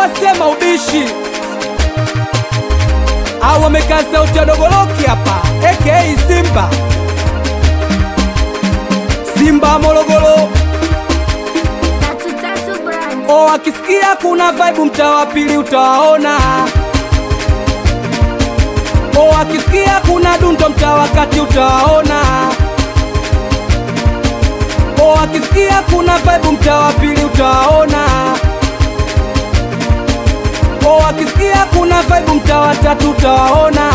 wasema ubishi au wamekaa sauti ya dogoloki hapa aka Simba Simba Morogoro Tatu tatu brand. o akisikia kuna vibe mtaa wa pili utawaona o akisikia kuna dundo mtaa wa kati utawaona o akisikia kuna vibe mtaa wa pili utawaona o akisikia kuna vibe mtaa wa tatu utawaona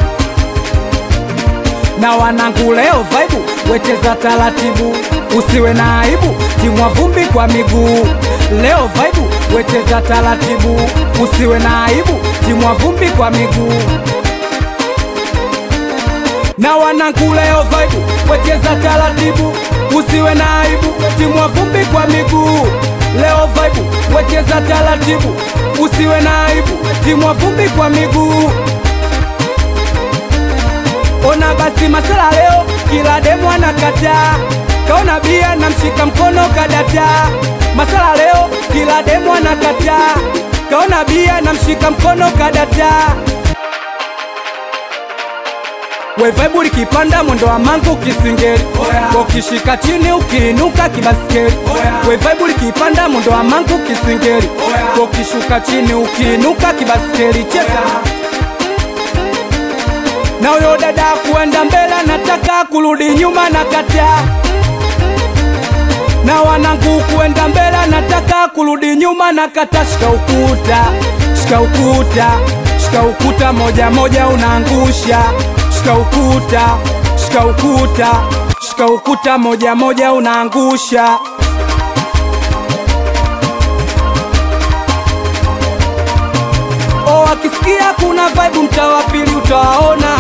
na wanangu leo vaibu wecheza taratibu usiwe na aibu timwa vumbi kwa miguu leo vaibu wecheza taratibu usiwe na aibu timwa vumbi kwa miguu na wanangu leo vaibu wecheza taratibu usiwe na aibu timwa vumbi kwa miguu leo vaibu wecheza taratibu usiwe na aibu timwa vumbi kwa miguu Ona basi masala leo, kila demu anakataa. Kaona bia na mshika mkono kadata. Masala leo, kila demu anakataa. Kaona bia na mshika mkono kadata. We vibe likipanda mwendo wa mangu kisingeli ukishika chini ukiinuka kibaskeli we vibe likipanda mwendo wa mangu kisingeli ukishuka chini ukiinuka kibaskeli cheza na huyo dada kuenda mbele nataka kurudi nyuma na kataa na wanangu kuenda mbele nataka kurudi nyuma na kata shika ukuta shika ukuta shika ukuta moja moja unaangusha shika ukuta shika ukuta shika ukuta moja moja unaangusha o akisikia kuna vibe mtaa wa pili utawaona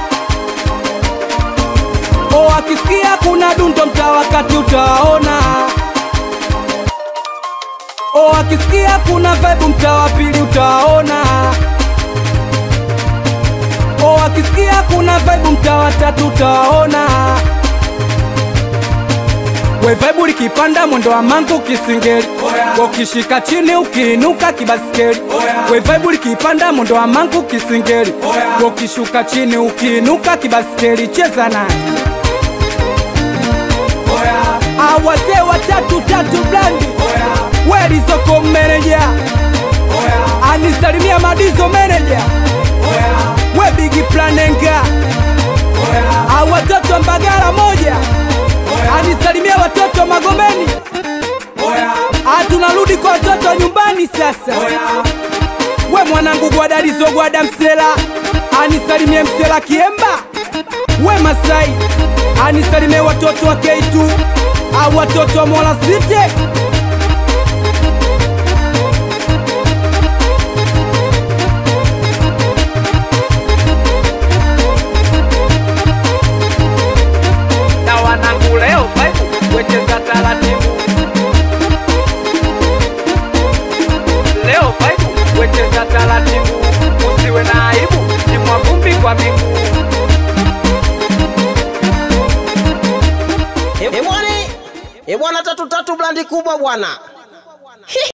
o akisikia kuna dundo mtaa wa kati utawaona o akisikia kuna vibe mtaa wa pili utawaona o akisikia kuna vibe mtaa wa tatu utawaona we vibe likipanda mwendo wa mangu kisingeli ukishika chini ukiinuka kibaskeli we vibe likipanda mwendo wa mangu kisingeli ukishuka chini ukiinuka kibaskeli cheza naye awazee watatu tatu blandi welizoko meneja anisalimia madizo meneja we bigi planenga awatoto mbagala moja anisalimia watoto magomeni Ah, tunarudi kwa watoto nyumbani sasa we mwanangu gwadalizo gwada msela anisalimie msela kiemba we masai anisalimie watoto wa keitu au watoto wa mola site na wanangu leo vibe wecheza taratibu leo vibe wecheza taratibu usiwe na aibu timwa vumbi kwa miguu E bwana, e bwana, tatu tatu blandi kubwa bwana.